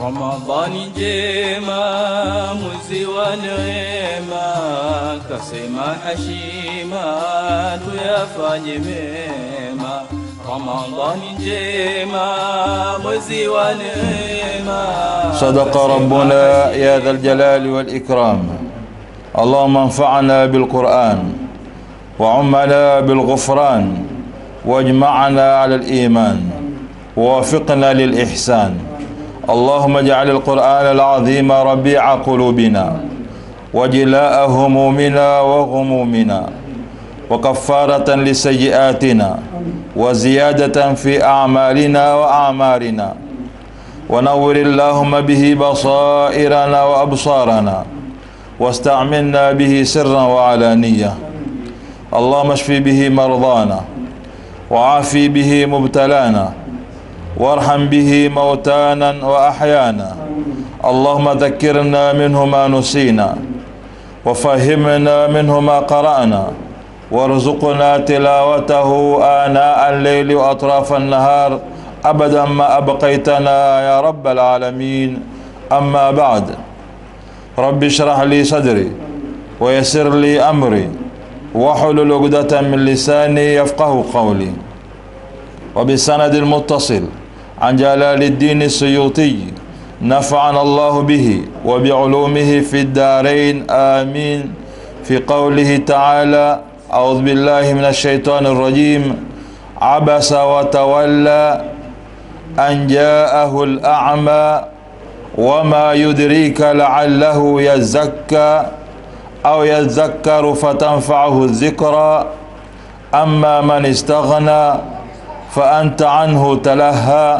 Ramadhani njema, mwezi wa neema, kasema hashima, tuyafanye mema. Ramadhani njema, mwezi wa neema. صدق ربنا يا ذا الجلال والإكرام اللهم انفعنا بالقرآن وعمنا بالغفران واجمعنا على الإيمان ووفقنا للإحسان اللهم اجعل القرآن العظيم ربيع قلوبنا وجلاء همومنا وغمومنا وكفارة لسيئاتنا وزيادة في أعمالنا وأعمارنا ونور اللهم به بصائرنا وأبصارنا واستعملنا به سرا وعلانية اللهم اشف به مرضانا وعافي به مبتلانا وارحم به موتانا وأحيانا اللهم ذكرنا منه ما نسينا وفهمنا منه ما قرأنا وارزقنا تلاوته آناء الليل وأطراف النهار أبدا ما أبقيتنا يا رب العالمين أما بعد رب اشرح لي صدري ويسر لي أمري واحلل عقدة من لساني يفقه قولي وبسند المتصل عن جلال الدين السيوطي نفعنا الله به وبعلومه في الدارين آمين في قوله تعالى أعوذ بالله من الشيطان الرجيم عبس وتولى أن جاءه الأعمى وما يدريك لعله يزكى أو يذكر فتنفعه الذكرى أما من استغنى فأنت عنه تلهى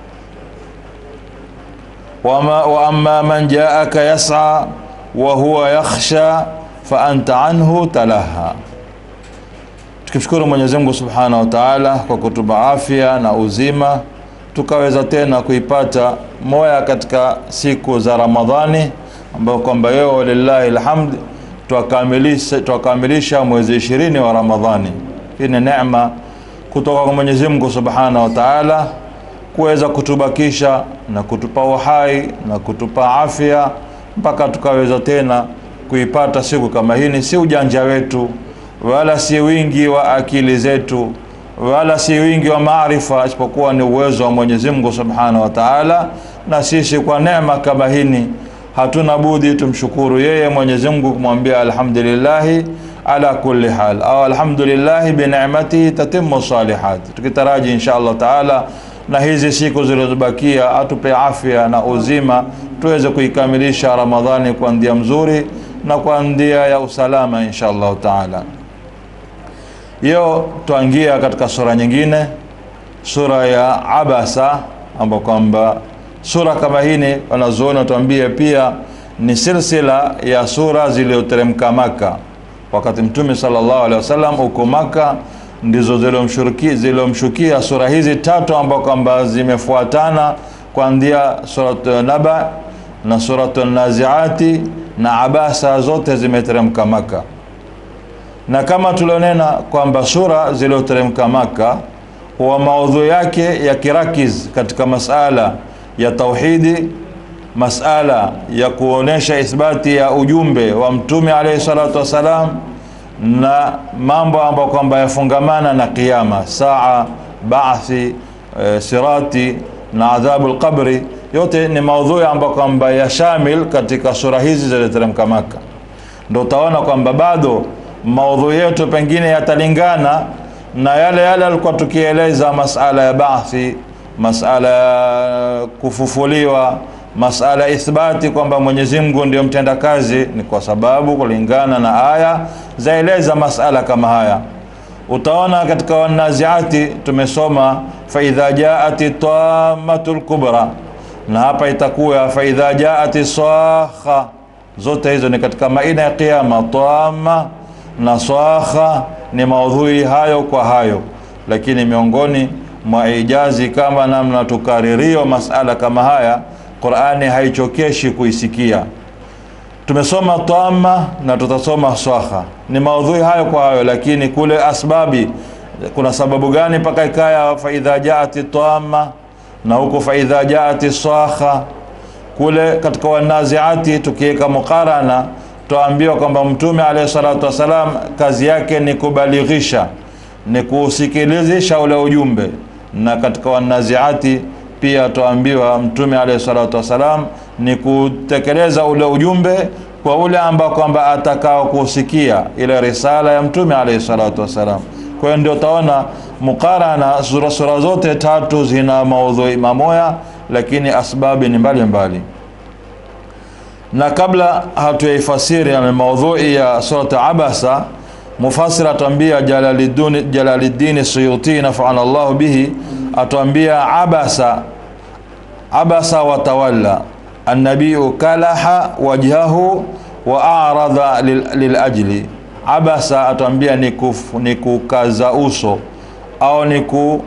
وما وأما من جاءك يسعى وهو يخشى فأنت عنه تلهى tukimshukuru Mwenyezi Mungu Subhanahu wa Ta'ala kwa kutupa afya na uzima tukaweza tena kuipata moya katika siku za Ramadhani ambayo kwamba leo lillahi alhamd twakamilisha twakamilisha mwezi ishirini wa Ramadhani. Hii ni neema kutoka kwa Mwenyezi Mungu Subhanahu wa Ta'ala kuweza kutubakisha na kutupa uhai na kutupa afya mpaka tukaweza tena kuipata siku kama hii. Si ujanja wetu wala si wingi wa akili zetu wala si wingi wa maarifa, isipokuwa ni uwezo wa Mwenyezi Mungu Subhanahu wa Ta'ala. Na sisi kwa neema kama hini hatuna budi tumshukuru yeye Mwenyezi Mungu, kumwambia alhamdulillahi ala kulli hal au alhamdulillahi bi ni'matihi tatimmu salihat, tukitaraji insha Allah Taala na hizi siku zilizobakia atupe afya na uzima tuweze kuikamilisha Ramadhani kwa ndia mzuri na kwa ndia ya usalama insha Allah Taala. Leo tuangia katika sura nyingine, sura ya Abasa, ambapo kwamba sura kama hini wanazuoni watuambia pia ni silsila ya sura zilizoteremka Maka, wakati Mtume sallallahu alaihi wasallam uko Maka, ndizo zilizomshukia sura hizi tatu ambao kwamba zimefuatana kuanzia surat Naba na surat Naziati na Abasa, zote zimeteremka Maka na kama tulionena kwamba sura zilizoteremka Maka wa maudhui yake ya kirakiz katika masala ya tauhidi, masala ya kuonesha ithbati ya ujumbe wa mtume alayhi salatu wassalam, na mambo ambayo kwamba yafungamana na kiyama, saa, baathi, e, sirati na adhabu lqabri, yote ni maudhui ambayo kwamba ya shamil katika sura hizi zilizoteremka Maka. Ndo utaona kwamba bado maudhui yetu pengine yatalingana na yale yale alikuwa tukieleza masala ya baathi, masala ya kufufuliwa, masala ya ithbati kwamba Mwenyezi Mungu ndio mtenda kazi, ni kwa sababu kulingana na aya zaeleza masala kama haya. Utaona katika Wanaziati tumesoma faidha jaati tammatul kubra, na hapa itakuwa faidha jaati sakha. Zote hizo ni katika maina ya kiyama, tamma na swakha ni maudhui hayo kwa hayo, lakini miongoni mwa ijazi kama namna tukaririo masala kama haya, Qur'ani haichokeshi kuisikia. Tumesoma tamma na tutasoma swakha, ni maudhui hayo kwa hayo, lakini kule asbabi, kuna sababu gani mpaka ikaya faidha jaati tamma na huko faidha jaati swakha kule katika wanaziati tukiweka mukarana twaambiwa kwamba mtume alayhi salatu wassalam kazi yake ni kubalighisha ni kuusikilizisha ule ujumbe na katika wanaziati pia twaambiwa mtume alayhi salatu wassalam ni kutekeleza ule ujumbe kwa ule ambao kwamba atakao kusikia ile risala ya mtume alayhi salatu wassalam kwa hiyo ndio utaona mukarana sura, sura zote tatu zina maudhui mamoya lakini asbabi ni mbalimbali mbali na kabla hatuyaifasiri yani maudhui ya surat abasa mufasiri atuambia jalaliddini suyuti nafana llahu bihi atuambia abasa abasa watawalla annabiyu kalaha wajhahu wa aradha lilajli abasa atuambia ni, kuf, ni kukaza uso au ni ku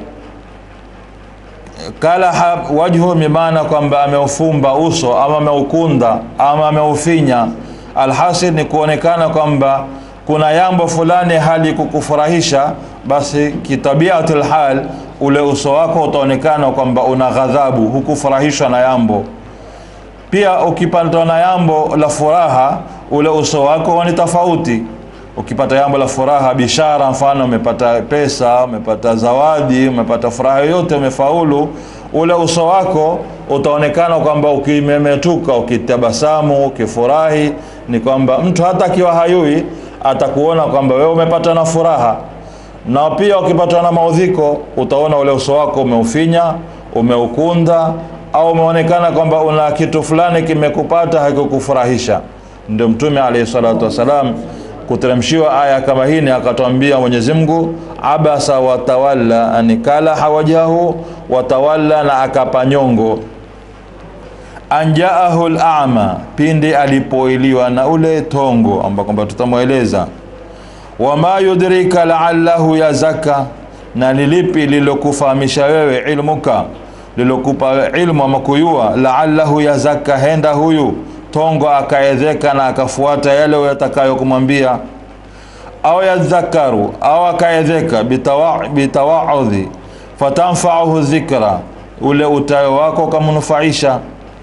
kalaha wajhu mimaana kwamba ameufumba uso ama ameukunda ama ameufinya alhasil ni kuonekana kwamba kuna jambo fulani hali kukufurahisha basi kitabiatul hal ule uso wako utaonekana kwamba una ghadhabu hukufurahishwa na jambo pia ukipatwa na jambo la furaha ule uso wako ni tofauti ukipata jambo la furaha bishara mfano umepata pesa umepata zawadi umepata furaha yoyote umefaulu ule uso wako utaonekana kwamba ukimemetuka ukitabasamu ukifurahi ni kwamba mtu hata akiwa hayui atakuona kwamba wewe umepata na furaha na pia ukipatwa na maudhiko utaona ule uso wako umeufinya umeukunda au umeonekana kwamba una kitu fulani kimekupata hakikufurahisha ndio mtume alayhi salatu wassalam kuteremshiwa aya kama hii akatwambia Mwenyezi Mungu abasa watawalla anikala hawajahu watawalla na akapanyongo anjaahu al-a'ma pindi alipoiliwa na ule tongo ambao kwamba tutamweleza wama yudrika la'allahu yazaka na nilipi lilokufahamisha wewe ilmuka lilokupa ilmu ama kuyua la'allahu yazaka henda huyu tongo akaedheka na akafuata yale yatakayokumwambia au yadhakaru au akaedheka bitawaudhi fatanfauhu dhikra ule utayo wako ukamnufaisha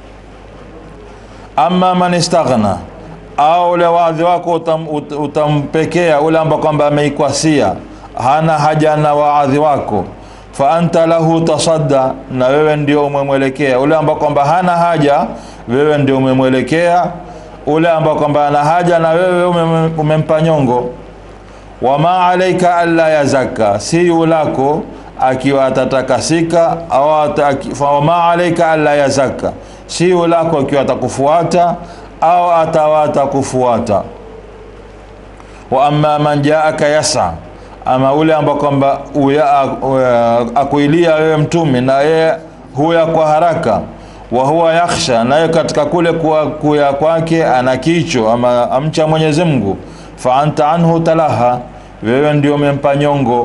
ama man istaghna au ule wadhi wako utam, ut, utampekea ule ambao kwamba ameikwasia hana haja na waadhi wako fa anta lahu tasadda na wewe ndio umemwelekea ule ambao kwamba hana haja wewe ndio umemwelekea ule ambao kwamba ana haja na wewe umempa nyongo wama alaika alla yazaka si yulako akiwa atatakasika au wama alaika alla yazaka si yulako akiwa atakufuata au atawata kufuata wa amma man jaaka yasa ama ule ambao kwamba akuilia wewe mtume na yeye huya kwa haraka wa huwa yakhsha naye katika kule kuwa kuya kwake ana kicho ama amcha Mwenyezi Mungu fa anta anhu talaha wewe ndio umempa nyongo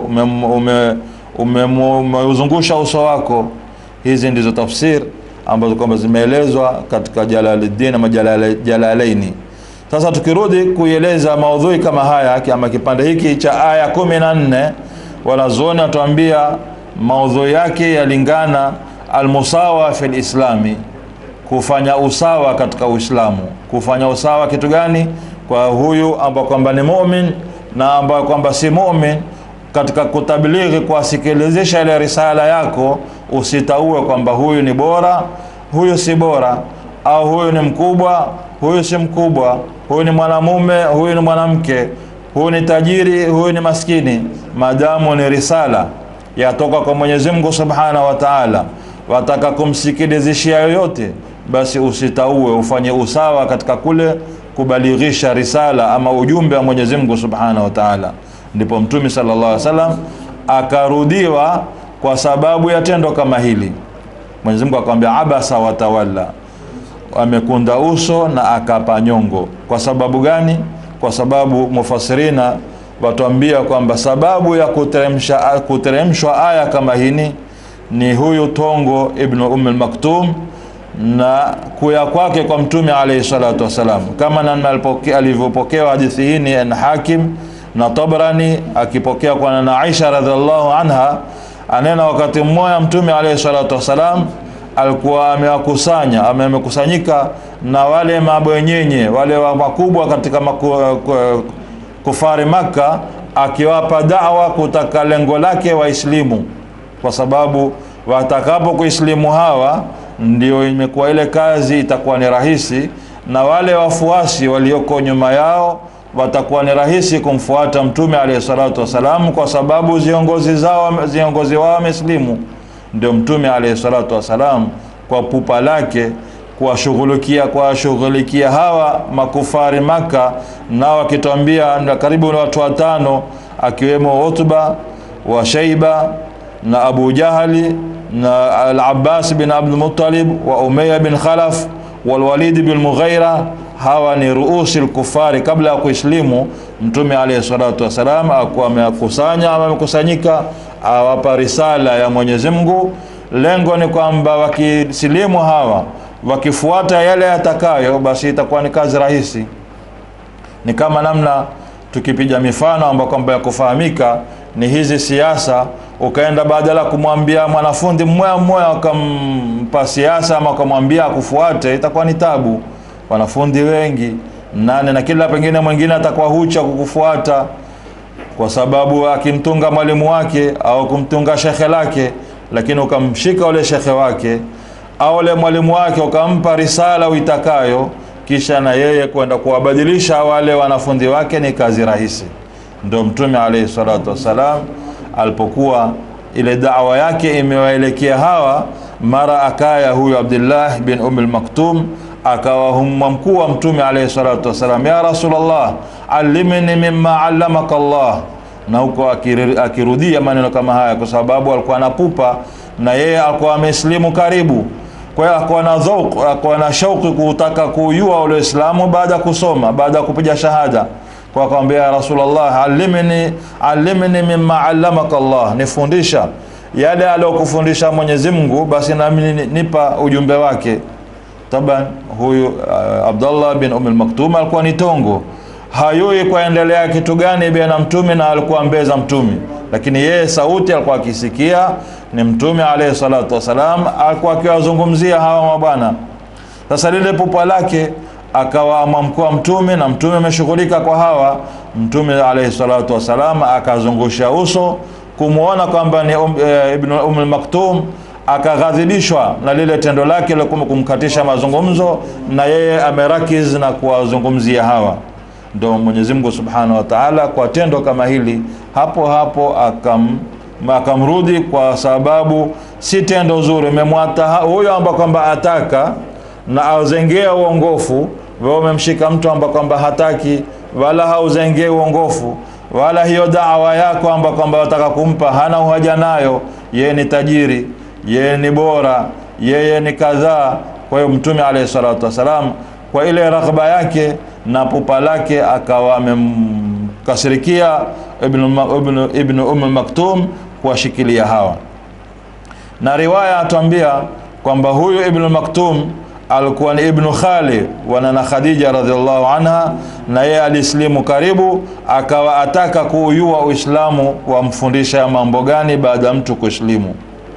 umeuzungusha ume, ume, uso wako hizi ndizo tafsir ambazo kwamba zimeelezwa katika Jalaluddin ama Jalalaini sasa tukirudi kuieleza maudhui kama haya ama kipande hiki cha aya kumi na nne wanazuoni watuambia maudhui yake yalingana almusawa fi lislami kufanya usawa katika uislamu kufanya usawa kitu gani kwa huyu ambao kwamba ni mumin na ambao kwamba si mumin katika kutablighi kuwasikilizisha ile risala yako usitaue kwamba huyu ni bora huyu si bora au huyu ni mkubwa huyu si mkubwa huyu ni mwanamume huyu ni mwanamke huyu ni tajiri huyu ni maskini maadamu ni risala yatoka kwa Mwenyezi Mungu Subhanahu wa Ta'ala wataka kumsikilizishia yoyote basi usitaue ufanye usawa katika kule kubalighisha risala ama ujumbe wa Mwenyezi Mungu Subhanahu wa Ta'ala ndipo mtume sallallahu alaihi wasallam akarudiwa kwa sababu ya tendo kama hili Mwenyezi Mungu akamwambia abasa watawalla amekunda uso na akapa nyongo kwa sababu gani kwa sababu mufasirina watuambia kwamba sababu ya kuteremsha kuteremshwa aya kama hini ni huyu tongo ibn umm al-maktum na kuya kwake kwa mtume alayhi salatu wasalam kama namna alivyopokewa hadithi hii ni na hakim na tabrani akipokea kwa na aisha radhiallahu anha anena wakati mmoja mtume alayhi salatu wasalam alikuwa amewakusanya ame- amekusanyika na wale mabwenyenye wale wa makubwa katika maku, ku- kufari Makka akiwapa dawa kutaka lengo lake waislimu, kwa sababu watakapo kuislimu hawa ndio imekuwa ile kazi itakuwa ni rahisi, na wale wafuasi walioko nyuma yao watakuwa ni rahisi kumfuata Mtume alayhi salatu wassalam, kwa sababu viongozi zao viongozi wao wameslimu. Ndio Mtume alayhi salatu wassalam kwa pupa lake kuwashughulikia kuwashughulikia hawa makufari Maka, nao wakitwambia na karibu na watu watano akiwemo Utba wa Shaiba na Abu Jahali na Al-Abbas bin Abdul Muttalib wa Umayya bin Khalaf wal Walid bin Mughira. Hawa ni ruusi al-kufari kabla ya kuislimu. Mtume alayhi salatu wasalam akuwa amekusanya ama amekusanyika, awapa risala ya Mwenyezi Mungu. Lengo ni kwamba wakisilimu hawa wakifuata yale yatakayo, basi itakuwa ni kazi rahisi. Ni kama namna tukipiga mifano ambayo kwamba ya kufahamika ni hizi siasa, ukaenda badala kumwambia mwanafunzi mmoja mmoja ukampa siasa ama ukamwambia akufuate, itakuwa ni tabu. Wanafunzi wengi nane na kila pengine mwingine atakuwa hucha kukufuata kwa sababu akimtunga mwalimu wake au kumtunga shekhe lake, lakini ukamshika ule shekhe wake au ule mwalimu wake ukampa risala uitakayo, kisha na yeye kwenda kuwabadilisha wale wanafunzi wake, ni kazi rahisi. Ndio Mtume alayhi salatu wassalam alipokuwa ile dawa yake imewaelekea hawa, mara akaya huyu Abdullah bin Umm al-Maktum akawa humma mkuu wa Mtume alayhi salatu wassalam, ya Rasulullah, allimni mimma allamaka Allah na huko akiri- akirudia maneno kama haya, kwa sababu alikuwa anapupa na yeye alikuwa amesilimu karibu. Kwa hiyo alikuwa na dhauq, alikuwa na shauki kutaka kujua ule Uislamu baada ya kusoma, baada ya kupiga shahada. Kwa akamwambia ya Rasulullah, allimni allimni mimma allamaka Allah, nifundisha yale aliyokufundisha Mwenyezi Mungu, basi nami ni- nipa ujumbe wake. Taban huyu uh, Abdullah bin Umm al-Maktum alikuwa ni tongo, hayui kuendelea kitu gani baina mtume na alikuwa mbeza mtume, lakini yeye sauti alikuwa akisikia ni mtume alayhi salatu wasalam, alikuwa akiwazungumzia hawa mabwana. Sasa lile pupa lake akawa amamkua mtume na mtume ameshughulika kwa hawa, mtume alayhi salatu wasalam akazungusha uso kumwona kwamba ni um, e, Ibn Umm al-Maktum akaghadhibishwa na lile tendo lake la kum- kumkatisha mazungumzo, na yeye amerakiz na kuwazungumzia hawa. Ndo Mwenyezi Mungu Subhanahu wa Ta'ala kwa tendo kama hili hapo hapo akam akamrudi kwa sababu si tendo zuri, umemwata ha- huyo amba kwamba ataka na auzengea uongofu, wewe umemshika mtu amba kwamba hataki wala hauzengee uongofu wala hiyo dawa yako amba kwamba wataka kumpa hana uhaja nayo, yeye ni tajiri, yeye ni bora, yeye ni kadhaa. Kwa hiyo Mtume alayhi salatu wasalam kwa ile raghba yake na pupa lake akawa amemkasirikia Ibn, Ma- Ibn, Ibn Umm Maktum kuwashikilia hawa, na riwaya atuambia kwamba huyu Ibn Maktum alikuwa ni Ibn Khali wa nana Khadija radhiallahu anha, na yeye alislimu karibu, akawa ataka kuuyua Uislamu, wamfundisha mambo gani baada ya mtu kuslimu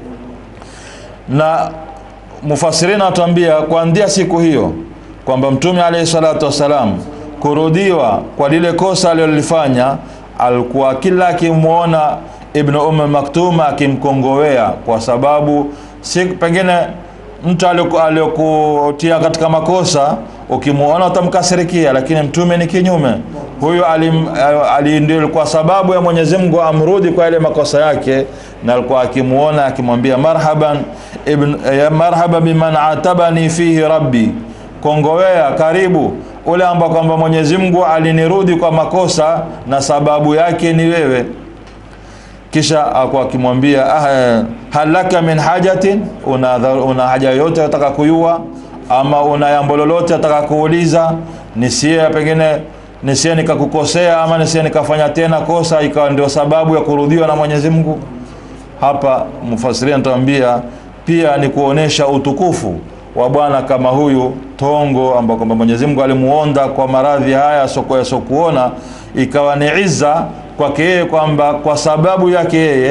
na mufasirina watuambia kuanzia siku hiyo kwamba mtume alayhi salatu wassalam kurudiwa kwa lile kosa alilolifanya, alikuwa kila akimwona Ibn Umm Maktum akimkongowea, kwa sababu si pengine mtu aliyoku- aliyokutia katika makosa ukimwona utamkasirikia, lakini mtume ni kinyume. Huyu alim- ali- ndio ilikuwa sababu ya Mwenyezi Mungu amrudi kwa ile makosa yake, na alikuwa akimwona akimwambia marhaban ibn, ya marhaba biman atabani fihi rabbi, kongowea karibu ule ambao kwamba Mwenyezi Mungu alinirudi kwa makosa na sababu yake ni wewe kisha akuwa akimwambia ah, hal laka min hajatin, una, dha- una haja yoyote unataka kuyua, ama una jambo lolote unataka kuuliza, nisie pengine nisie nikakukosea ama nisie nikafanya tena kosa ikawa ndio sababu ya kurudiwa na Mwenyezi Mungu. Hapa mfasiria anatuambia pia ni kuonesha utukufu wa bwana kama huyu tongo, ambao kwamba Mwenyezi Mungu alimuonda kwa maradhi haya soko yasokuona, ikawa ni izza kwake yeye kwamba kwa sababu yake yeye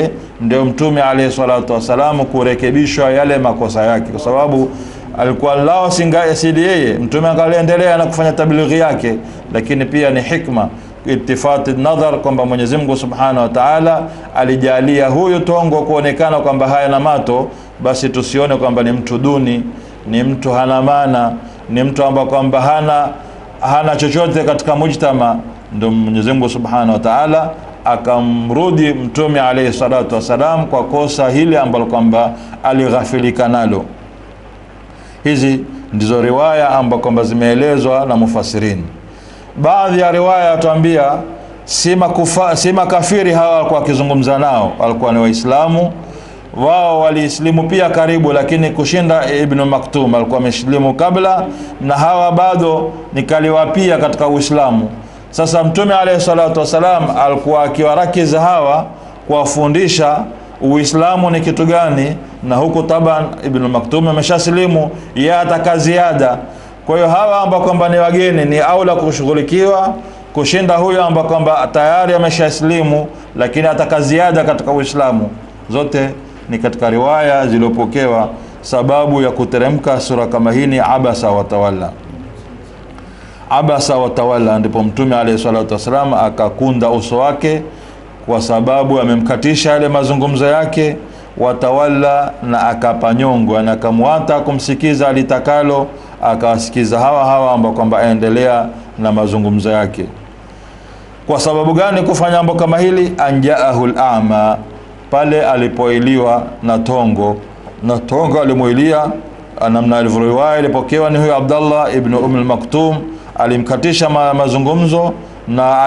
ndio mtume alayhi salatu wassalam kurekebishwa yale makosa yake kwa sababu alikuwa lao singasidi yeye mtume akaliendelea na kufanya tablighi yake lakini pia ni hikma itifati nadhar kwamba Mwenyezi Mungu Subhanahu wa Ta'ala alijalia huyu tongo kuonekana kwamba haya na mato basi tusione kwamba ni mtu duni ni mtu hana maana ni mtu ambaye kwamba hana hana chochote katika mujtama ndio Mwenyezi Mungu Subhanahu wa Ta'ala akamrudi mtume alayhi salatu wasalam kwa kosa hili ambalo kwamba alighafilika nalo hizi ndizo riwaya ambazo kwamba zimeelezwa na mufasirini baadhi ya riwaya yatuambia si makufa, si makafiri hawa walikuwa wakizungumza nao walikuwa ni waislamu wao waliislimu pia karibu lakini kushinda ibnu maktum alikuwa amesilimu kabla na hawa bado nikaliwa pia katika uislamu sasa mtume alayhi salatu wasalam alikuwa akiwarakiza hawa kuwafundisha uislamu ni kitu gani na huku taban ibnu maktum ameshasilimu yeye ataka ziada kwa hiyo hawa ambao kwamba ni wageni ni aula kushughulikiwa kushinda huyo ambao kwamba tayari ameshaslimu lakini ataka ziada katika uislamu zote ni katika riwaya zilizopokewa sababu ya kuteremka sura kama hii ni abasa watawalla abasa watawalla ndipo mtume alayhi salatu wasalam akakunda uso wake kwa sababu amemkatisha yale mazungumzo yake watawalla na akapanyongwa na akamwata kumsikiza alitakalo akawasikiza hawa hawa ambao kwamba aendelea na mazungumzo yake kwa sababu gani kufanya mambo kama hili anjaahu lama pale alipoiliwa na tongo na tongo alimuilia namna alivyoriwaya ilipokewa ni huyo abdallah ibnu um lmaktum alimkatisha ma, mazungumzo na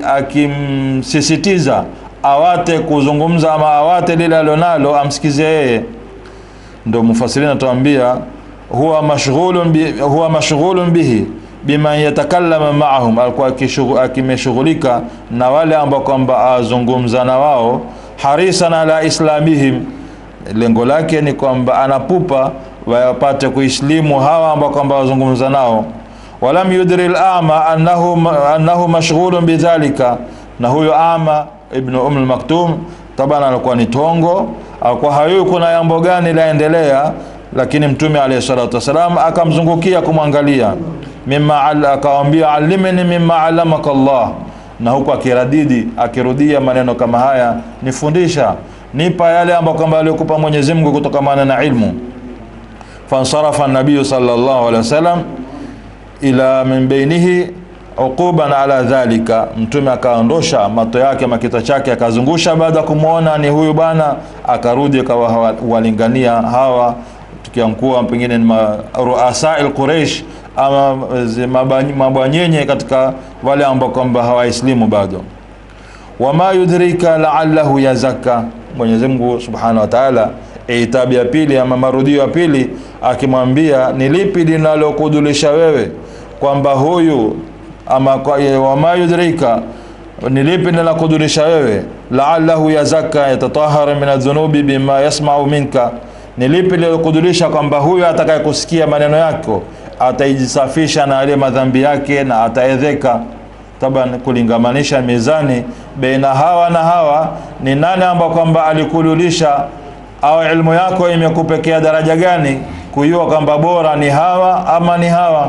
akimsisitiza aki awate kuzungumza ama awate lile alionalo amsikize yeye ndo mufasirina atuambia huwa mashghulun bi, huwa mashghulun bihi biman yatakallama maahum alikuwa akimeshughulika na wale ambao kwamba azungumza na wao harisan ala islamihim lengo lake ni kwamba anapupa wapate kuislimu hawa ambao kwamba wazungumza nao walam yudri al-a'ma annahu annahu mashghulun bidhalika na huyo ama ibn um al-maktum tabana alikuwa ni tongo alikuwa hayui kuna jambo gani laendelea lakini mtume alayhi salatu wasalam akamzungukia kumwangalia mimma akamwambia alimni mimma alamaka Allah na huku akiradidi akirudia maneno kama haya nifundisha nipa yale ambayo kwamba alikupa Mwenyezi Mungu kutokamana na ilmu fansarafa nabiyu sallallahu alaihi wasallam ila min bainihi uquban ala dhalika mtume akaondosha mato yake makita chake akazungusha baada ya kumwona ni huyu bana akarudi akawalingania hawa tukiamkuwa pengine ni ruasail quraish ama mabwanyenye katika wale ambao kwamba hawaislimu bado wama yudrika laallahu yazakka Mwenyezi Mungu Subhanahu wa Ta'ala itabu ya pili ama marudio ya pili akimwambia ni lipi linalokudulisha wewe kwamba huyu ama wama yudrika ni lipi linalokudulisha wewe laallahu yazakka yatatahara min adhunubi bima yasma'u minka ni lipi lilokudulisha kwamba huyu atakayekusikia maneno yako ataijisafisha na yale madhambi yake na ataedheka taban kulingamanisha mizani baina hawa na hawa ni nani ambao kwamba alikudulisha au ilmu yako imekupekea daraja gani kujua kwamba bora ni hawa ama ni hawa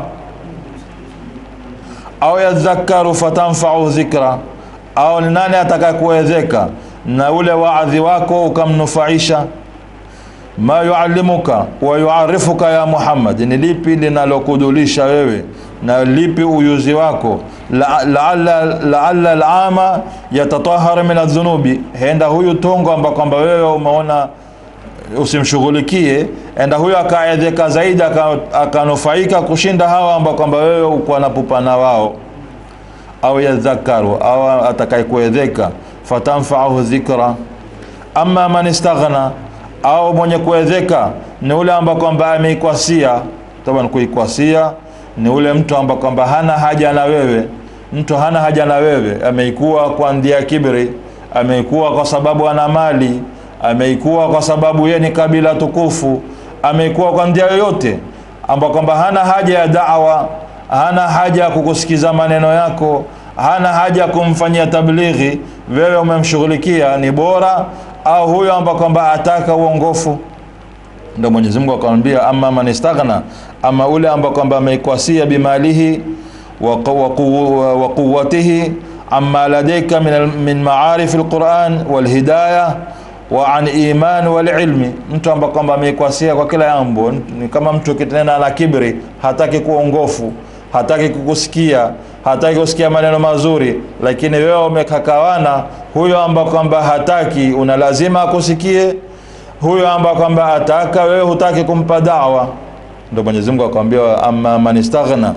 au yadhakaru fatanfau dhikra au ni nani atakayekuwezeka na ule waadhi wako ukamnufaisha ma yuallimuka wa yuarifuka ya Muhammad, ni lipi linalokudulisha wewe na lipi uyuzi wako? Laalla laalla alama yatatahara min adhunubi, henda huyu tongo amba kwamba wewe umeona usimshughulikie, enda huyo akaedheka zaidi akanufaika kushinda hawa amba kwamba wewe uko napupana wao, au yadhakaru au atakayekuedheka fatanfaahu dhikra, amma man istaghna au mwenye kuedheka ni ule ambao kwamba ameikwasia. Taban, kuikwasia ni ule mtu ambao kwamba hana haja na wewe. Mtu hana haja na wewe, ameikuwa kwa ndia kibri, ameikuwa kwa sababu ana mali, ameikuwa kwa sababu yeye ni kabila tukufu, ameikuwa kwa ndia yoyote ambao kwamba hana haja ya da'wa, hana haja ya kukusikiza maneno yako, hana haja ya kumfanyia tablighi. Wewe umemshughulikia, ni bora au huyo ambaye kwamba ataka uongofu ndio Mwenyezi Mungu akamwambia amma man istaghna ama ule ambaye kwamba ameikwasia bimalihi wa qaw- wa quwwatihi amma ladayka min al- min ma'arif alquran walhidayah wa an iman wal ilmi mtu ambaye kwamba ameikwasia kwa kila jambo ni kama mtu kitenda na kibri hataki kuongofu hataki kukusikia hataki kusikia maneno mazuri lakini wewe umekakawana huyo ambaye kwamba hataki una lazima akusikie huyo ambaye kwamba ataka wewe hutaki kumpa dawa ndio Mwenyezi Mungu akamwambia amma man istaghna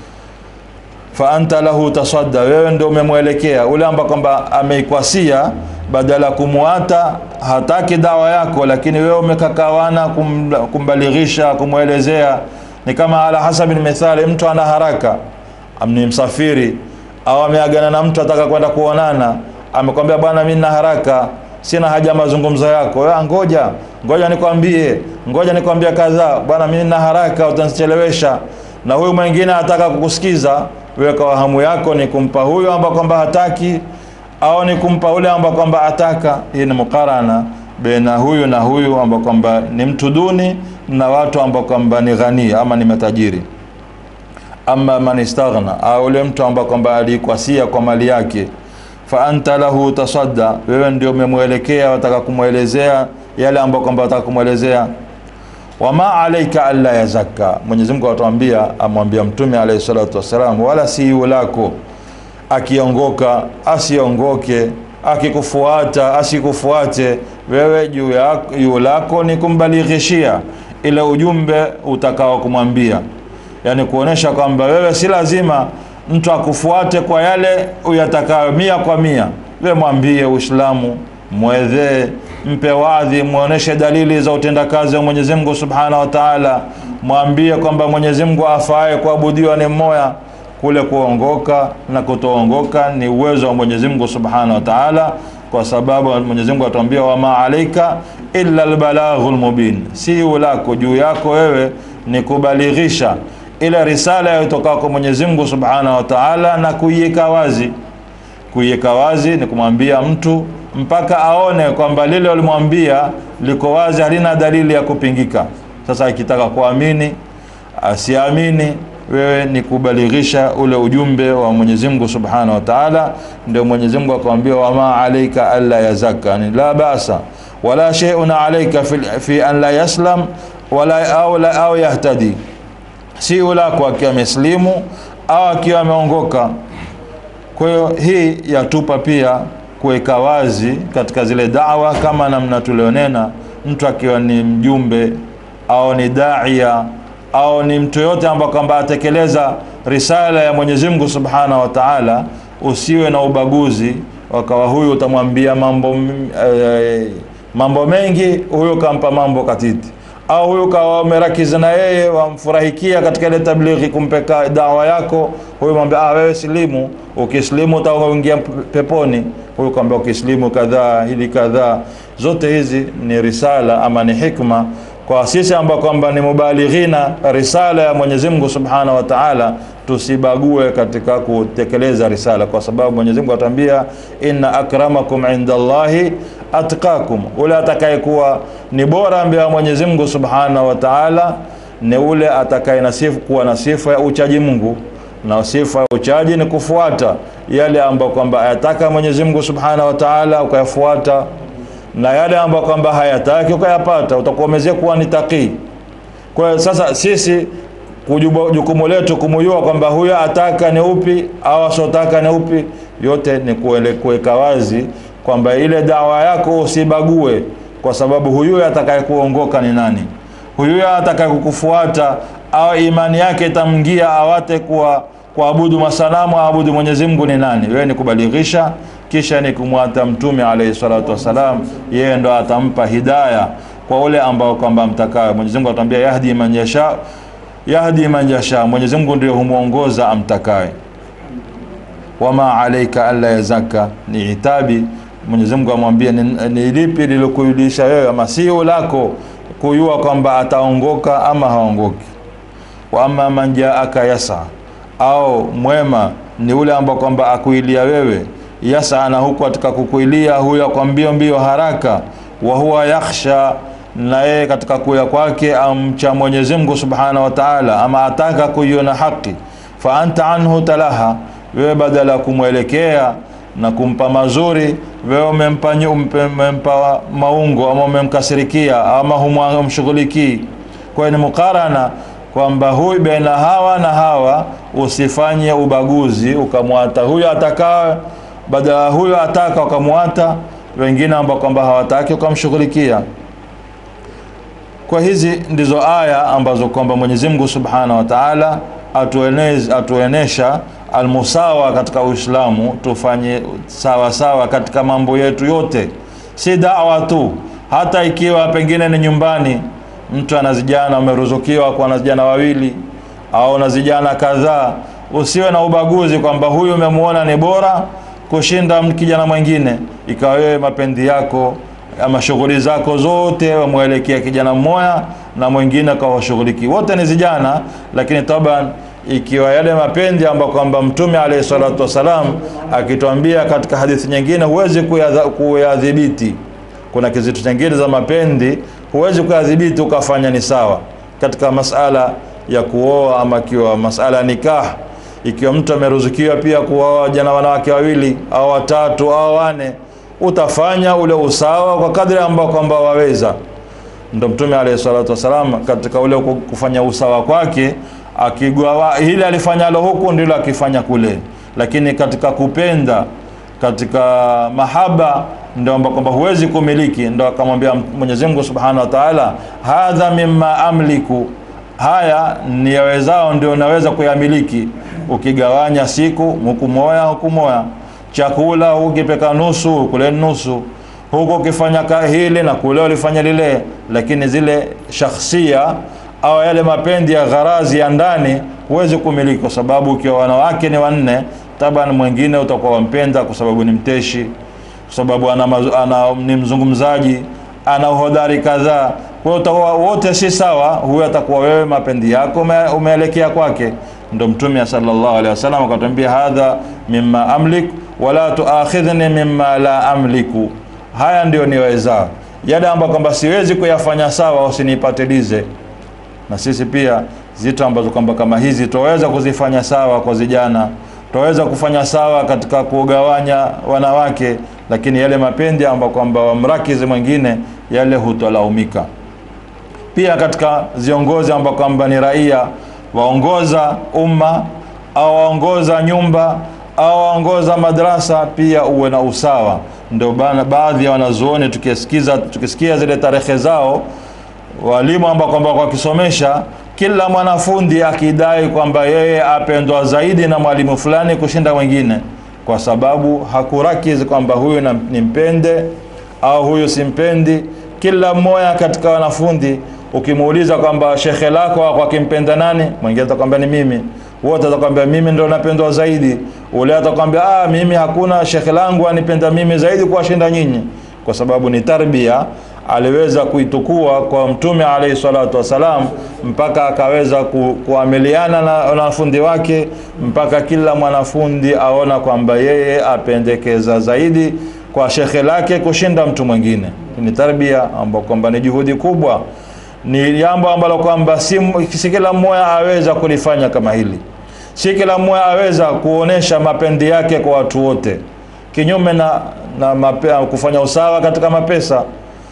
fa anta lahu tasadda wewe ndio umemwelekea ule ambaye kwamba ameikwasia badala ya kumwata hataki dawa yako lakini wewe umekakawana kum, kumbalighisha kumwelezea ni kama ala hasabi mithali mtu ana haraka ni msafiri au ameagana na mtu ataka kwenda kuonana amekwambia bwana mimi nina haraka sina haja ya mazungumzo yako wewe ngoja ngoja nikwambie ngoja nikwambie kadhaa bwana mimi nina haraka utanichelewesha na huyu mwingine anataka kukusikiza wewe kwa hamu yako ni kumpa huyo ambaye kwamba hataki au ni kumpa ule ambaye kwamba ataka hii ni mukarana baina huyu na huyu ambao kwamba ni mtu duni na watu ambao kwamba ni ghani ama ni matajiri ama man istaghna au ule mtu ambaye kwamba alikwasia kwa mali yake fa anta lahu tasadda wewe ndio umemwelekea wataka kumwelezea yale ambayo kwamba wataka kumwelezea wama alaika alla yazakka Mwenyezi Mungu atuambia amwambia mtume alayhi salatu wasalam wala si yu lako akiongoka asiongoke akikufuata asikufuate wewe juu yako juu lako ni kumbalighishia ile ujumbe utakao kumwambia yani kuonesha kwamba wewe si lazima mtu akufuate kwa yale uyatakayo mia kwa mia wewe mwambie uislamu mwedhee mpe wadhi muoneshe dalili za utendakazi wa Mwenyezi Mungu Subhanahu wa Ta'ala mwambie kwamba Mwenyezi Mungu afaye kuabudiwa ni mmoja kule kuongoka na kutoongoka ni uwezo wa Mwenyezi Mungu Subhanahu wa Ta'ala kwa sababu Mwenyezi Mungu atuambia wama alaika illa albalaghul mubin si ulako juu yako wewe ni kubalighisha ile risala itoka kwa Mwenyezi Mungu Subhanahu wa Ta'ala na kuiweka wazi kuiweka wazi ni kumwambia mtu mpaka aone kwamba lile ulimwambia liko wazi halina dalili ya kupingika sasa akitaka kuamini asiamini wewe ni kubalighisha ule ujumbe wa Mwenyezi Mungu Subhanahu wa Ta'ala ndio Mwenyezi Mungu akamwambia wama alaika alla yazaka ni la basa wala shay'un alaika fi, fi an la yaslam wala au la au yahtadi si ulako akiwa ameslimu au akiwa ameongoka kwa hiyo hii yatupa pia kuweka wazi katika zile dawa kama namna tulionena mtu akiwa ni mjumbe au ni daia au ni mtu yote ambaye kwamba atekeleza risala ya Mwenyezi Mungu Subhanahu wa Ta'ala usiwe na ubaguzi wakawa huyu utamwambia mambo e, mambo mengi huyu kampa mambo katiti au huyu kawa umerakiza na yeye wamfurahikia katika ile tablighi kumpeka dawa yako huyu mwambia ah wewe silimu ukislimu utaingia peponi huyu kwambia ukislimu kadhaa hili kadhaa zote hizi ni risala ama ni hikma kwa sisi ambao kwamba ni mubalighina risala ya Mwenyezi Mungu Subhanahu wa Ta'ala tusibague katika kutekeleza risala kwa sababu Mwenyezi Mungu atambia inna akramakum indallahi atqakum ule atakayekuwa ni bora mbele ya Mwenyezi Mungu Subhanahu wa Ta'ala ni ule atakaye nasifu kuwa na sifa ya uchaji Mungu na sifa ya uchaji ni kufuata yale ambayo kwamba ayataka Mwenyezi Mungu Subhanahu wa Ta'ala ukayafuata na yale ambayo kwamba hayataki ukayapata utakuwa umezea kuwa ni taqii kwa hiyo sasa sisi jukumu letu kumujua kwamba huyo ataka ni upi au asotaka ni upi yote ni kuweka wazi kwamba ile dawa yako usibague kwa sababu huyu atakaye kuongoka ni nani huyu atakaye kukufuata au imani yake itamngia awate kuwa kuabudu masanamu aabudu Mwenyezi Mungu ni nani wewe ni kubalighisha kisha ni kumwata mtume alayhi salatu wasalam yeye ndo atampa hidaya kwa ule ambao kwamba mtakayo Mwenyezi Mungu atambia yahdi man yasha yahdi man yasha Mwenyezi Mungu ndio humuongoza amtakaye wama alaika alla yazaka ni itabi Mwenyezi Mungu amwambia ni, ni lipi lilokujulisha wewe ama sio lako kujua kwamba ataongoka ama haongoki wa amma man jaaka yasa au mwema ni ule ambao kwamba akuilia wewe yasa na huku katika kukuilia huyo kwa mbio mbio haraka wa huwa yakhsha na yeye katika kuya kwake amcha Mwenyezi Mungu Subhanahu wa Ta'ala, ama ataka kuiona haki, fa anta anhu talaha, wewe badala ya kumwelekea na kumpa mazuri, wewe umempa nyu- umpe- umempa maungo ama umemkasirikia ama humshughulikii. Kwa hiyo ni mukarana kwamba huyu baina hawa na hawa, usifanye ubaguzi ukamwata huyu atakaa badala ya huyu ataka ukamwata, wengine ambao kwamba hawataki ukamshughulikia. Kwa hizi ndizo aya ambazo kwamba Mwenyezi Mungu Subhanahu wa Ta'ala atuenez, atuenesha almusawa katika Uislamu, tufanye sawa sawa katika mambo yetu yote, si dawa tu. Hata ikiwa pengine ni nyumbani, mtu ana vijana, umeruzukiwa kuwa na vijana wawili au na vijana kadhaa, usiwe na ubaguzi kwamba huyu umemuona ni bora kushinda kijana mwingine, ikawa wewe mapendi yako ama shughuli zako zote wamwelekea kijana mmoja na mwingine kawashughuliki, wote ni vijana, lakini taban ikiwa yale mapendi ambayo kwamba Mtume alayhi salatu wasalam akituambia katika hadithi nyingine, huwezi kuyadha- kuyadhibiti. Kuna kizitu chingine za mapendi huwezi kuyadhibiti ukafanya ni sawa katika masala ya kuoa ama ikiwa masala ya nikah, ikiwa mtu ameruzukiwa pia kuoa jana wanawake wawili au watatu au wane utafanya ule usawa kwa kadri ambao kwamba waweza. Ndo Mtume alayhi salatu wasalam katika ule kufanya usawa kwake akigwa hili alifanyalo huku ndilo akifanya kule, lakini katika kupenda, katika mahaba ndio ambao kwamba huwezi kumiliki, ndo akamwambia Mwenyezi Mungu Subhanahu wa Ta'ala, hadha mimma amliku, haya ni yawezao ndio naweza kuyamiliki. Ukigawanya siku huku moya huku moya chakula ukipeka nusu kule nusu, huko ukifanya ka hili na kule ulifanya lile, lakini zile shakhsia au yale mapendi ya gharazi ya ndani huwezi kumiliki, kwa sababu ukiwa wanawake ni wanne, taban mwingine utakuwa wampenda kwa sababu ni mteshi, kwa sababu ana, mazu- ana ni mzungumzaji, ana uhodari kadhaa. Kwa hiyo utakuwa wote si sawa, huyo atakuwa wewe mapendi yako ume- umeelekea kwake. Ndo Mtume sallallahu alaihi wasallam akatuambia, hadha mimma amlik wala tuakhidhni mimma la amliku, haya ndio niweza, yale ambayo kwamba siwezi kuyafanya sawa, usinipatilize. Na sisi pia zitu ambazo kwamba kama hizi tuweza kuzifanya sawa kwa vijana, tuweza kufanya sawa katika kugawanya wanawake, lakini yale mapendi ambayo kwamba wamrakizi mwingine, yale hutolaumika pia katika viongozi ambao kwamba ni raia waongoza umma au waongoza nyumba au waongoza madrasa, pia uwe na usawa. Ndio bana baadhi ya wanazuoni tukisikiza tukisikia zile tarehe zao, walimu ambao kwamba wakisomesha, kila mwanafunzi akidai kwamba yeye apendwa zaidi na mwalimu fulani kushinda mwingine, kwa sababu hakurakizi kwamba huyu na- nimpende au huyu simpendi. Kila mmoja katika wanafunzi ukimuuliza kwamba shekhe lako wako akimpenda nani, mwingine atakwambia ni mimi, wote atakwambia mimi ndo napendwa zaidi. Ule atakwambia ah, mimi hakuna shekhe langu anipenda mimi zaidi kuwashinda nyinyi, kwa sababu ni tarbia aliweza kuitukua kwa Mtume alayhi salatu wasalam, mpaka akaweza ku, kuamiliana na wanafunzi wake, mpaka kila mwanafunzi aona kwamba yeye apendekeza zaidi kwa shekhe lake kushinda mtu mwingine. Ni tarbia ambayo kwamba ni juhudi kubwa, ni jambo ambalo kwamba si, si kila mmoja aweza kulifanya kama hili, si kila mmoja aweza kuonesha mapendi yake kwa watu wote, kinyume na, na mape, kufanya usawa katika mapesa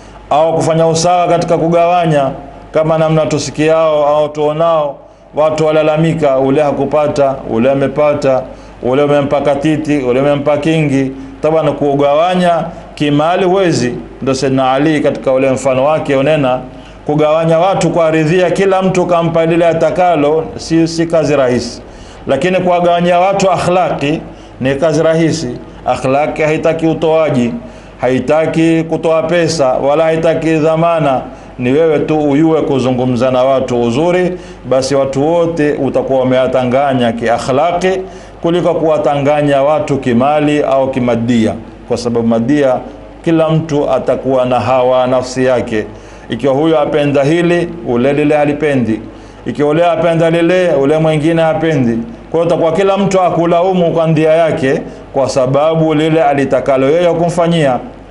au kufanya usawa katika kugawanya, kama namna tusikiao au tuonao watu walalamika, ule hakupata, ule amepata, ule umempa katiti, ule umempa kingi. Tabana kugawanya kimali huwezi. Ndio Sayyidina Ali katika ule mfano wake unena kugawanya watu kwa ridhia, kila mtu kampa lile atakalo, si, si kazi rahisi, lakini kuwagawanyia watu akhlaqi ni kazi rahisi. Akhlaqi haitaki utoaji haitaki kutoa pesa wala haitaki dhamana, ni wewe tu uyue kuzungumza na watu uzuri, basi watu wote utakuwa umewatanganya kiakhlaqi kuliko kuwatanganya watu kimali au kimadia, kwa sababu madia, kila mtu atakuwa na hawa nafsi yake. Ikiwa huyo apenda hili, ule lile halipendi, ikiwa ule apenda lile, ule mwingine hapendi. Kwa hiyo utakuwa kila mtu akulaumu kwa ndia yake, kwa sababu lile alitakalo yeye kumfanyia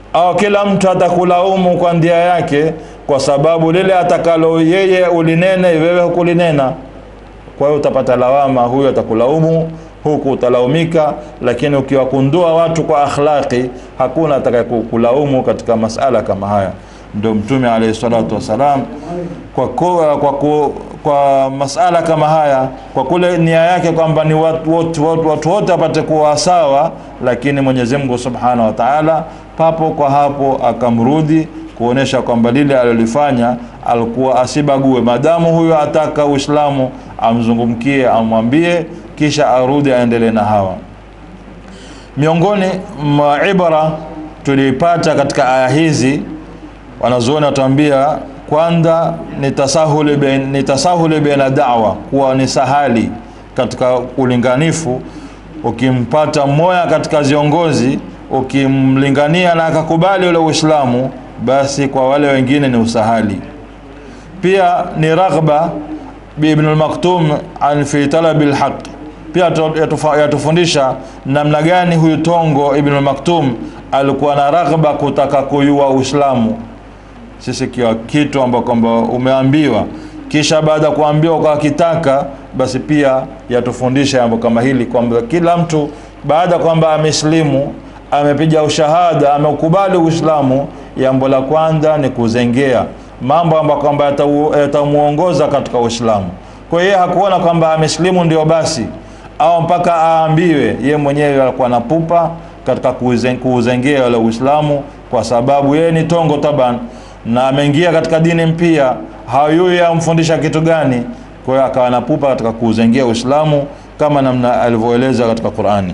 au kila mtu atakulaumu kwa ndia yake kwa sababu lile atakalo yeye ulinene wewe hukulinena kwa hiyo utapata lawama huyu atakulaumu huku utalaumika lakini ukiwakundua watu kwa akhlaqi hakuna atakayekulaumu katika masala kama haya ndio mtume alayhi salatu wasalam kwa, kwa, kwa, kwa, kwa masala kama haya kwa kule nia yake kwamba ni watu wote watu, watu wote wapate kuwa sawa lakini Mwenyezi Mungu Subhanahu wa Ta'ala papo kwa hapo akamrudi kuonesha kwamba lile alilofanya alikuwa asibague madamu huyo ataka Uislamu amzungumkie amwambie kisha arudi aendelee na hawa miongoni mwa ibara tuliipata katika aya hizi wanazuoni watuambia kwanza ni tasahuli bain, ni tasahuli baina da'wa kuwa ni sahali katika ulinganifu ukimpata mmoja katika viongozi ukimlingania na akakubali ule Uislamu basi kwa wale wengine ni usahali pia ni raghba bi Ibn al-Maktum an fi talab al-haq pia yatufundisha namna gani huyu Tongo Ibn al-Maktum alikuwa na raghba kutaka kuyua Uislamu sisi kiwa kitu ambacho kwamba umeambiwa kisha baada ya kuambiwa ukakitaka basi pia yatufundisha jambo kama hili kwamba kila mtu baada kwamba ameslimu amepiga ushahada ameukubali Uislamu jambo la kwanza ni kuzengea mambo ambayo kwamba yatamuongoza katika Uislamu kwa hiyo hakuona kwamba ameslimu ndio basi au mpaka aambiwe ye mwenyewe alikuwa na pupa katika kuuzengea ule Uislamu kwa sababu yeye ni tongo taban na ameingia katika dini mpya hayui amfundisha kitu gani kwa hiyo akawa na pupa katika kuuzengea Uislamu kama namna alivyoeleza katika Qur'ani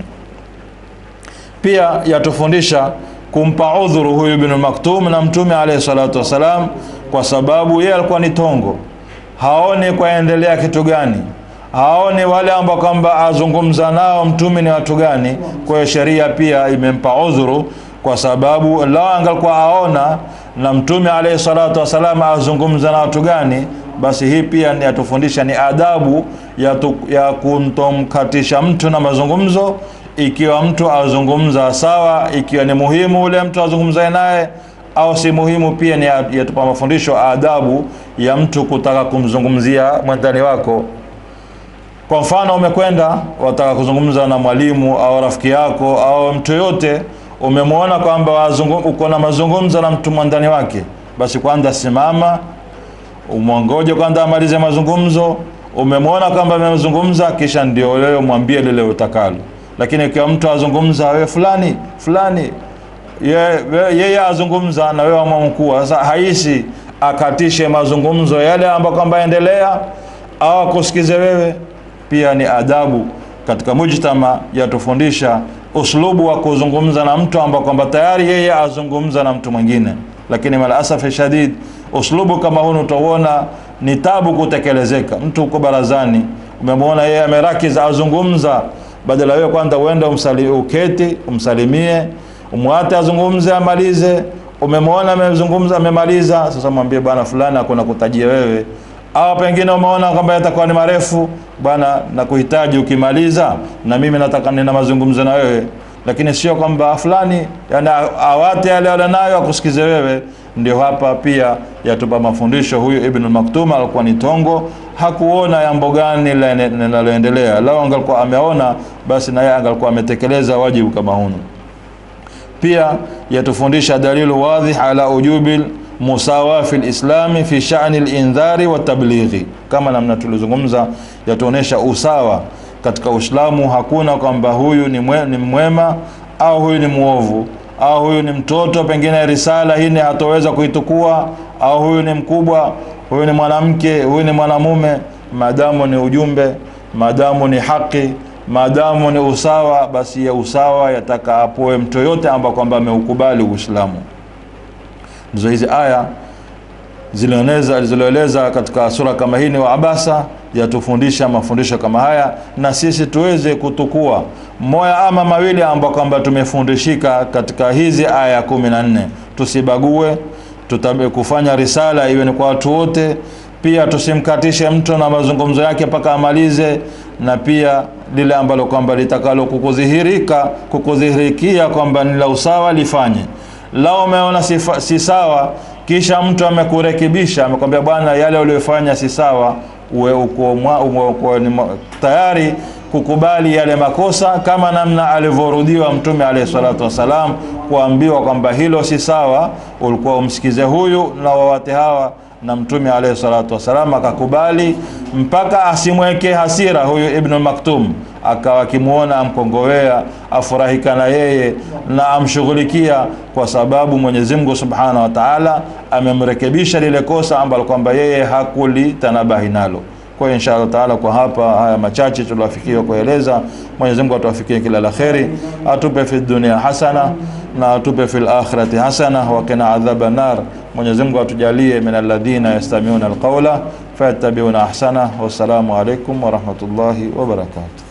pia yatufundisha kumpa udhuru huyu Ibn Maktum na Mtume alayhi salatu wasalam kwa sababu yeye alikuwa ni tongo haoni kwaendelea kitu gani haoni wale ambao kwamba azungumza nao mtume ni watu gani kwa hiyo sheria pia imempa udhuru kwa sababu lao angalikuwa aona na mtume alayhi salatu wasalam azungumza na watu gani basi hii pia ni atufundisha ni adabu ya, tu, ya kuntomkatisha mtu na mazungumzo ikiwa mtu azungumza sawa ikiwa ni muhimu ule mtu azungumzae naye au si muhimu pia ni yatupa mafundisho adabu ya mtu kutaka kumzungumzia mwendani wako kwa mfano umekwenda wataka kuzungumza na mwalimu au rafiki yako au mtu yote umemwona kwamba uko na mazungumzo na mtu mwandani wake basi kwanza simama umwongoje kwanza amalize mazungumzo umemwona kwamba amezungumza kisha ndio wewe mwambie lile utakalo lakini ikiwa mtu azungumza wewe fulani fulani yeye ye, ye azungumza na wewe ama mkuu sasa haisi akatishe mazungumzo yale ambayo kwamba endelea au akusikize wewe pia ni adabu katika mujtama yatufundisha uslubu wa kuzungumza na mtu ambao kwamba tayari yeye azungumza na mtu mwingine lakini malasafi shadid uslubu kama huu utauona ni tabu kutekelezeka mtu uko barazani umemwona yeye amerakiza azungumza badala wewe kwanza uende umsali, uketi umsalimie umwate azungumze amalize umemwona amezungumza amemaliza sasa mwambie bwana fulani hakuna kutajia wewe au pengine umeona kwamba yatakuwa ni marefu bwana nakuhitaji ukimaliza na mimi nataka nina mazungumzo na wewe lakini sio kwamba fulani yani awate yale yale nayo akusikize wewe ndio hapa pia yatupa mafundisho huyu Ibn Maktum alikuwa ni tongo hakuona jambo gani linaloendelea lao angalikuwa ameona basi naye angalikuwa ametekeleza wajibu kama huno pia yatufundisha dalilu wadhih ala ujubil musawa fi lislami fi shani lindhari wa tablighi kama namna tulizungumza yatuonesha usawa katika uislamu hakuna kwamba huyu ni, mwe, ni mwema au huyu ni mwovu au huyu ni mtoto pengine risala hii hatoweza kuitukua au huyu ni mkubwa huyu ni mwanamke huyu ni mwanamume maadamu ni ujumbe maadamu ni haki maadamu ni usawa basi ya usawa yataka apoe mtu yote ambao kwamba ameukubali uislamu ndizo hizi aya zilioneza zilizoeleza katika sura kama hii ni wa abasa yatufundisha mafundisho kama haya na sisi tuweze kutukua moya ama mawili ambao kwamba tumefundishika katika hizi aya kumi na nne tusibague tutabe kufanya risala iwe ni kwa watu wote pia tusimkatishe mtu na mazungumzo yake mpaka amalize na pia lile ambalo kwamba litakalo kukudhihirika kukudhihirikia kwamba ni la usawa lifanye lao umeona si, fa- si sawa kisha mtu amekurekebisha amekwambia bwana yale uliyofanya si sawa uwe uko, mwa, uwe uko ni ma- tayari kukubali yale makosa kama namna alivyorudiwa mtume alayhi salatu wassalam kuambiwa kwamba hilo si sawa ulikuwa umsikize huyu na wawate hawa na mtume alayhi salatu wassalam akakubali mpaka asimweke hasira huyu ibnu maktum akawa akimwona amkongowea afurahika na yeye na amshughulikia kwa sababu mwenyezi mungu subhanahu wa taala amemrekebisha lile kosa ambalo kwamba yeye hakulitanabahi nalo kwa hiyo insha allah taala kwa hapa haya machache tuliofikia kueleza mwenyezi mungu atuwafikie kila la kheri atupe fi dunia hasana na atupe fi lakhirati hasana wakina adhaba nar mwenyezi mungu atujalie min alladhina yastamiuna alqaula fayattabiuna ahsana wassalamu alaikum warahmatullahi wabarakatuh